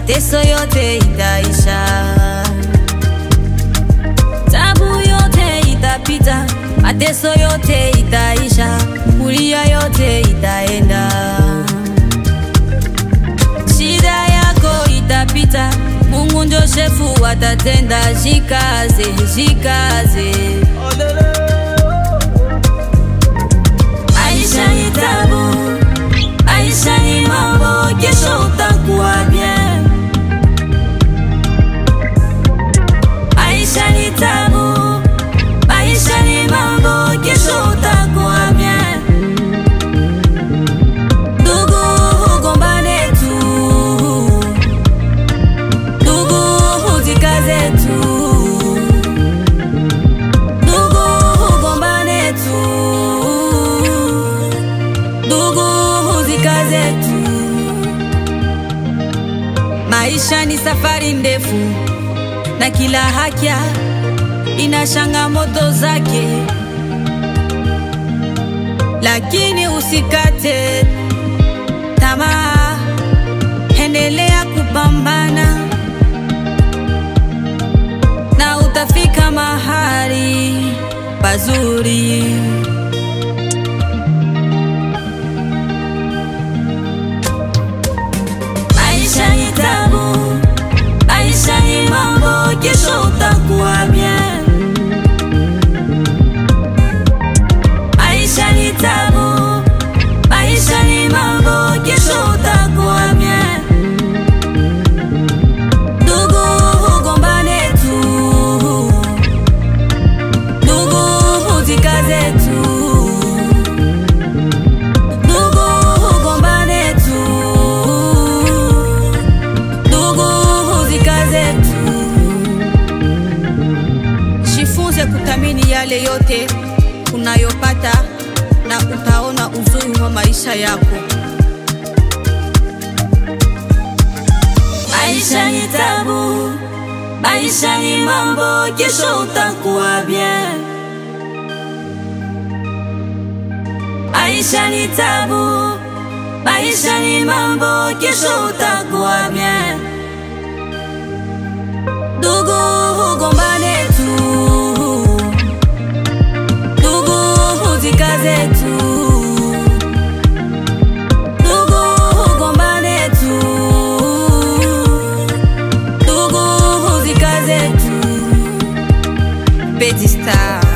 mateso yote itaisha, tabu yote itapita, mateso yote itaisha, kulia yote itaenda, shida yako itapita, Mungu ndio shefu atatenda. Jikaze, jikaze. Aisha ni tabu, Aisha ni mambo, kesho utakuwa bien. Aisha ni tabu, Aisha ni mambo, kesho utakuwa bien. Ndugu ugombane tu, ndugu uzikaze tu, ndugu ugombane tu, ndugu uzikaze tu. Maisha ni safari ndefu na kila hakia ina changamoto zake, lakini usikate tamaa, endelea kupambana na utafika mahali pazuri. Maisha ni tabu, Maisha ni mambo, kesho utakuwa bien. Maisha ni tabu, Maisha ni mambo, kesho utakuwa bien. Ndugu ugombane tu, ndugu uzikaze tu, ndugu ugombane tu ndugu uzikaze tu. Jifunze kuthamini yale yote unayopata na utaona uzuri wa maisha yako. Maisha ni tabu, maisha ni mambo, kesho utakuwa bien. Maisha ni tabu, maisha ni mambo, kesho utakuwa bien. Ndugu ugombane tu, ndugu uzikaze tu, ndugu ugombane tu, ndugu uzikaze tu. Petit Star